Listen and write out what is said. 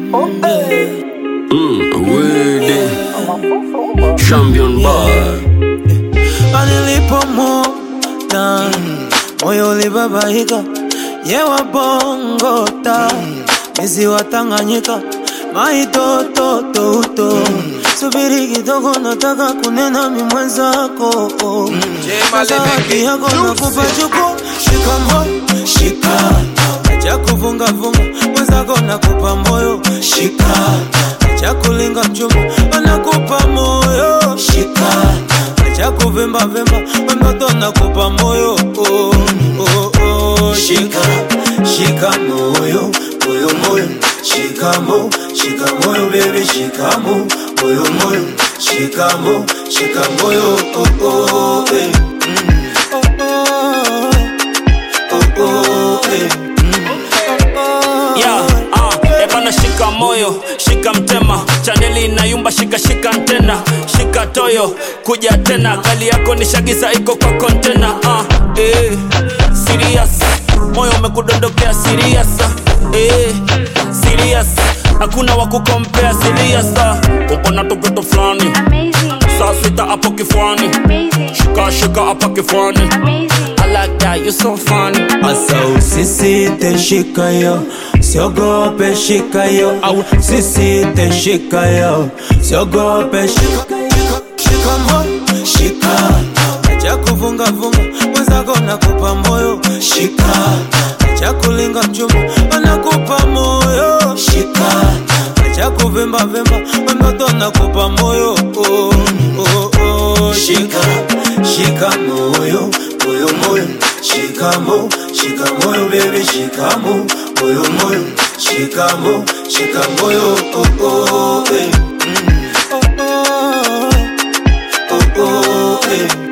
Wede Champion Bar Nilipomwona moyo ulibabaika, yewa bongota mizi wa Tanganyika maitototouto subiri kidogo, nataka kunena mi mwenzako Zawadi yako nakupa chuku, shika moyo, shika acha kuvungavunga, mwenzako nakupa moyo, shika acha kulinga mchumba, anakupa moyo, shika acha kuvimba vimba, watoto nakupa moyo, oh, oh, oh, shika shika moyo, moyo moyo, shika mo, shika moyo baby, shika mo, moyo moyo, shika mo, shika moyo, oh, oh, eh. Oh, oh, oh, eh. Yeah, ah, ebana shika moyo, shika mtema, chaneli inayumba, shika shika antena, shika toyo, kuja tena, kali yako ni shagiza iko kwa kontena. Ah, eh, serious, moyo umekudondokea serious, eh, serious, hakuna wa kukompea serious. Ah, uko na toketo fulani, Amazing, saa sita hapo kifuani, amazing, shika shika hapa kifuani. amazing. I like that, you so funny. Asa usisite shika yo, siogope shika yo, au sisite shika yo, siogope shika shika, shika moyo, shika acha kuvunga vunga, mwenzako nakupa moyo, shika acha kulinga mchumba, anakupa moyo, shika acha kuvimba vimba, watoto nakupa moyo, oh, oh, oh, shika shika moyo, moyo moyo, shika mo, shika moyo baby, shika mo, moyo moyo, shika mo, shika moyo, oh, oh, eh. Mm. Oh, oh, oh, oh, eh.